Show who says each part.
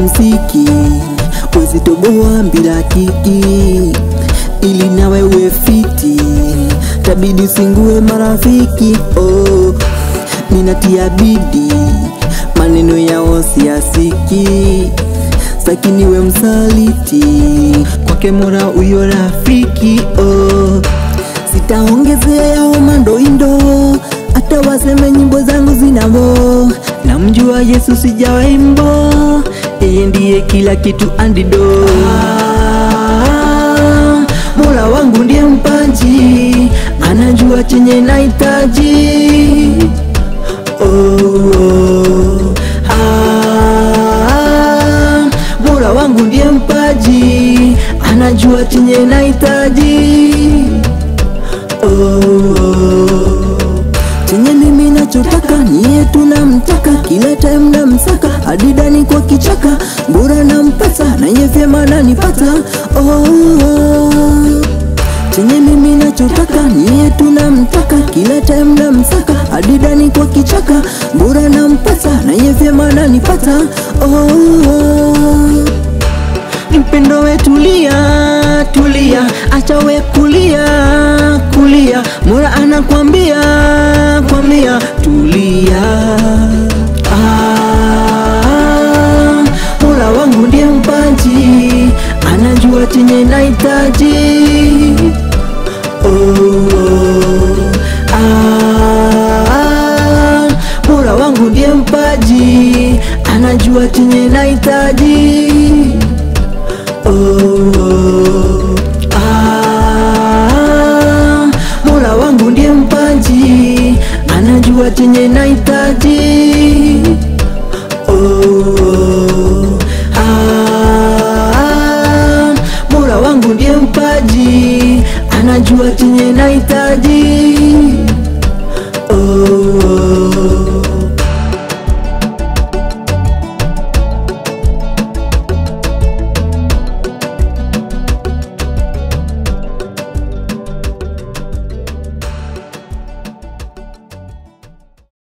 Speaker 1: msiki wezitoboa bila kiki ili nawe uwe fiti tabidi usingue marafiki oh, ninatia bidi maneno yao siasiki sakini we msaliti kwake mora uyo rafiki oh. Sitaongezea yao mandoindo hata waseme nyimbo zangu zinavo namjua Yesu sijawaimbo yeye ndiye kila kitu andido ah, Mola wangu ndiye mpaji anajua chenye nahitaji oh, oh, ah, Mola wangu ndiye mpaji anajua chenye nahitaji oh, oh. Chenye mimi nachotaka niye tunamtaka kila time namsaka adidani kwa kichaka bora nampata naye vyema nanipata oh, oh. Chenye mimi nachotaka niye tunamtaka kila time namsaka adidani kwa kichaka bora nampata naye vyema nanipata oh, oh. Mpendo we tulia, tulia, acha we kulia, kulia. Mola anakwambia, kwambia tulia. Ah, Mola wangu ndiye mpaji, anajua chenye nahitaji. Oh, oh. Ah, Mola wangu ndiye mpaji, anajua chenye nahitaji. Oh, oh, ah, Mola wangu ndiye mpaji, anajua chenye nahitaji. Oh, oh, ah, Mola wangu ndiye mpaji, anajua chenye nahitaji.